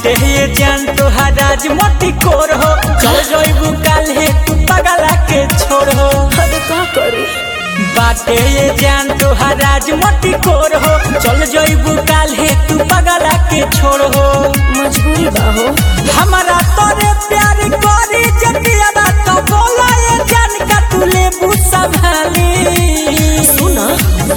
बाटे ये जान तोहार राज मोटी कोर हो चल जइबू काल्हे तू पगला के छोड़ हो अरे का करी बाटे ये जान तोहार राज मोटी कोर हो चल जइबू काल्हे तू पगला के छोड़ हो मजबूरी बा हो हमारा तोरे प्यार करी जतिया बात बोला ये जान का तू लेबू संभाली सुना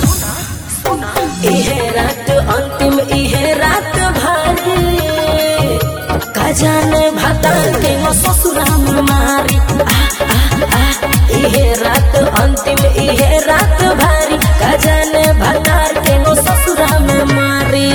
इहे रात अंतिम इहे रात भारी का जाने भाताल के वो ससुरा में मारी आ, आ, आ, इहे रात अंतिम इहे रात भारी का जाने भाताल के वो ससुरा में मारी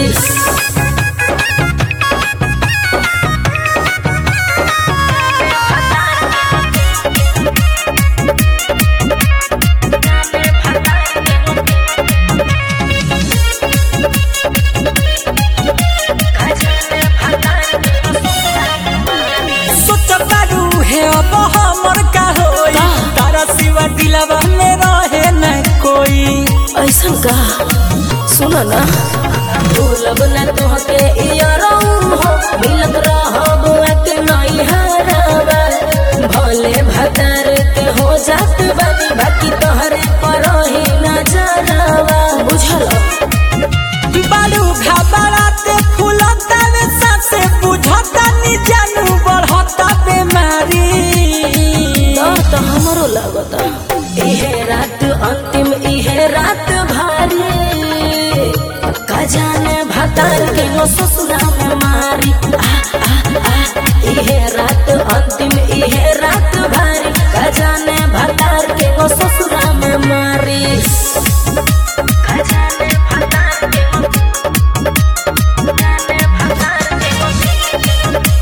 सोच बारू है अब हमर का होई का? तारा सिवा दिलवा में रहे न कोई ऐसा का सुन ना भूलब न तोहके इयरऊ हो मिलत रहब एक नई हरावा भले भतार के हो जात बानी बाकी तोहरे पर ही न जरावा बुझल बारू घबराते फूलता में सांसे बुझता नी जानू बढ़ता बीमारी तो तो हमरो लगता इहे रात अंतिम इहे रात भारी का जाने भतार के वो ससुरा में मारी आ, आ, आ, इहे रात अंतिम इहे रात भारी का जाने भतार के वो ससुरा में मारी का जाने भतार के वो जाने भतार के वो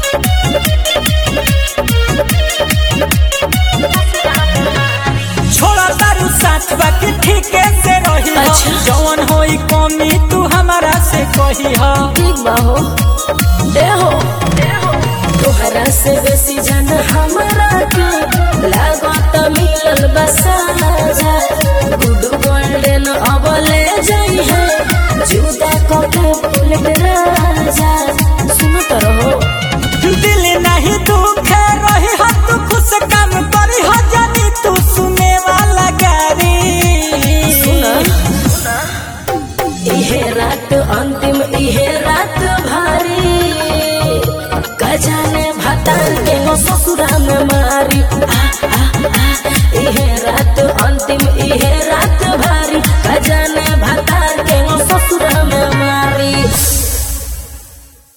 छोड़ा तारू साथ बाकी ठीके से रही हो अच्छा। जवन होई कमी तू हमारा से कही हो ठीक बा हो देहो तोहरा से बेसी जन हमरा के लागत मिलल बसाजा गुड गोल्डन अबले जई है जुदा कके बुलेट राजा सुनत रहो दिल नहीं दुखे रही हो तू खुश काम करी हो जानी तू सुने वाला गारी सुना इहे रात अंतिम इहे रात भारी गजाने भताल के वो ससुरा में मारी आ, आ, आ,